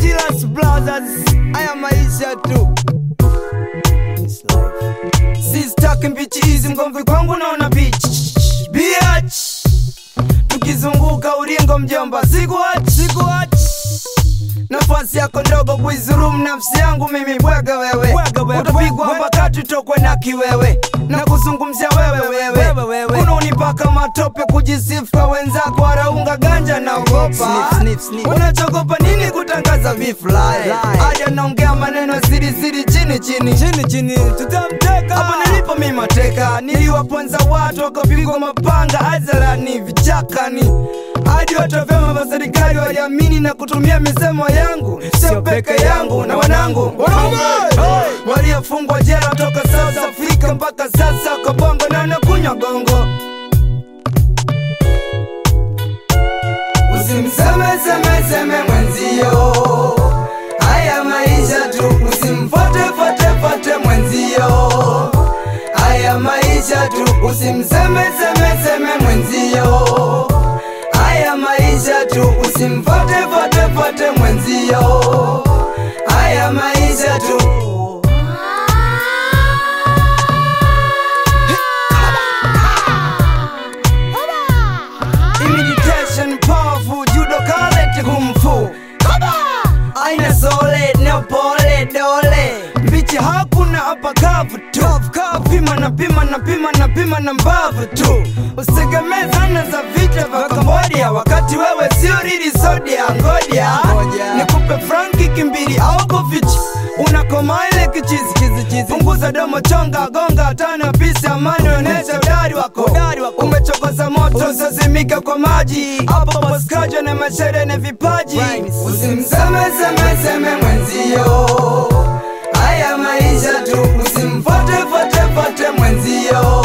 Chilas Brothers, haya maisha tu. This life. Sistaki mbichi hizi mgomvi kwangu naona beach. Biach. Tukizunguka ulingo mjomba, sikuachi, sikuachi. Nafasi yako ndogo kuizurumu nafsi yangu mimi bwega wewe, utapigwa mpakati utokwe na kiwewe na kuzungumzia wewe wewe, unaonipaka matope kujisifu kwa wenzako, waraunga ganja naogopa. Unachogopa nini kutangaza vifly? Aja naongea maneno siri siri chini chini chini chini, tutamteka hapo nilipo mimi mateka, niliwaponza watu wakapigwa mapanga hadharani vichakani hadi watu wa vyama vya serikali waliamini na kutumia misemo yangu, sio peke yangu na wanangu waliofungwa jela toka South Africa mpaka sasa kwa bongo na nakunywa gongo. Usimseme seme seme mwenzio, haya maisha tu, usimfote fote fote mwenzio, haya maisha tu, usimseme seme seme mwenzio haya maisha tu, usimfote fote fote mwenzio, haya maisha tu. Imitation powerful, judo karate kung fu. Aina sole na pole dole, mbichi hakuna hapa kavu tu. Pima na pima na pima na pima na mbavu tu, usitegemee zana za vita vya Kambodia wakati wewe sio rili sodia. Ngoja nikupe franki kimbili au kufichi, unakoma ile kichizi kizichizi. Punguza domo, chonga gonga tano pisi, amani onesha udari wako. Umechokoza moto usiozimika kwa maji, hapo poskajo na mashere na vipaji. Usimseme seme seme mwenzio, haya maisha tu, usimfote fote fote mwenzio,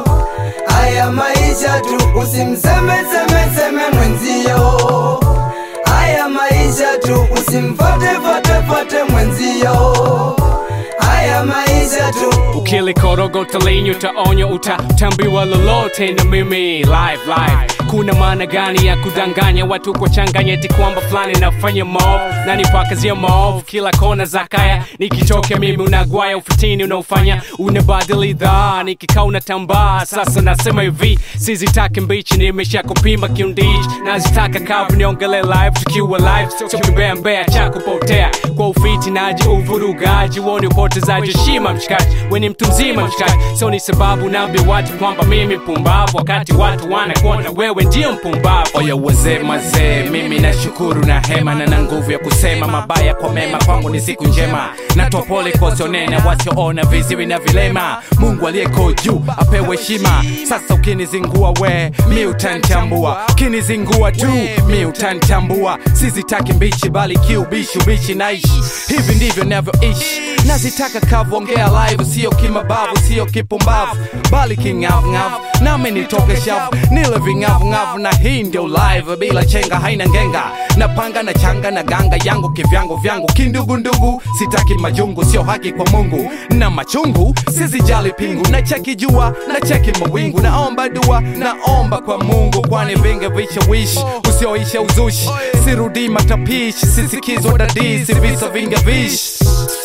haya maisha tu, usimseme seme seme mwenzio, haya maisha tu, usimfote fote fote mwenzio, haya maisha tu. ukilikoroga linyo utaonywa utatambiwa lolote na mimi live live kuna maana gani ya kudanganya watu kwa changanya eti kwamba fulani nafanya maovu na nipakazia maovu kila kona za kaya nikitoka mimi unagwaya ufitini unaofanya unabadili dhaa nikikaa unatambaa sasa nasema hivi sizitaki mbichi nimesha kupima kiundichi nazitaka kavu niongele live tukiwa live sio kimbea mbea cha kupotea kwa ufiti naji uvurugaji woni upotezaji heshima mshikaji weni mtu mzima mshikaji sio ni sababu naambia watu kwamba mimi mpumbavu wakati watu wanakuona wewe ndio mpumbavu oya wazee mazee mimi nashukuru na hema na na nguvu ya kusema mabaya kwa mema kwangu ni siku njema natoa pole kwa wasionena wasioona viziwi na vilema mungu aliyeko juu apewe heshima sasa ukinizingua we mi utanitambua ukinizingua tu mi utanitambua sizitaki mbichi bali kiubishi ubishi naishi hivi ndivyo navyoishi nazitaka kavu ongea live sio kimabavu sio kipumbavu bali king'avung'avu nami nitoke shavu nile ving'avung'avu na hii ndio live bila chenga haina ngenga napanga na changa na ganga yangu kivyangu vyangu kindugundugu sitaki majungu sio haki kwa mungu na machungu sizijali pingu na cheki jua na cheki mawingu naomba dua naomba kwa mungu kwani vinge vishawishi usioisha uzushi sirudi matapishi sisikizwa dadisi visa vinge vishi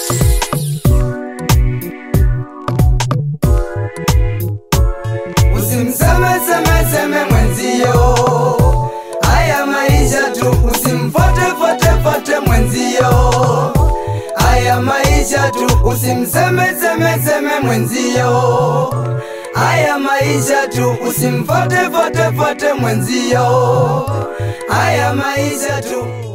Usimseme seme seme mwenzio, haya maisha tu, usimfote fote fote mwenzio, haya maisha tu, usimseme seme seme mwenzio, haya maisha tu, usimfote fote fote mwenzio, haya maisha tu.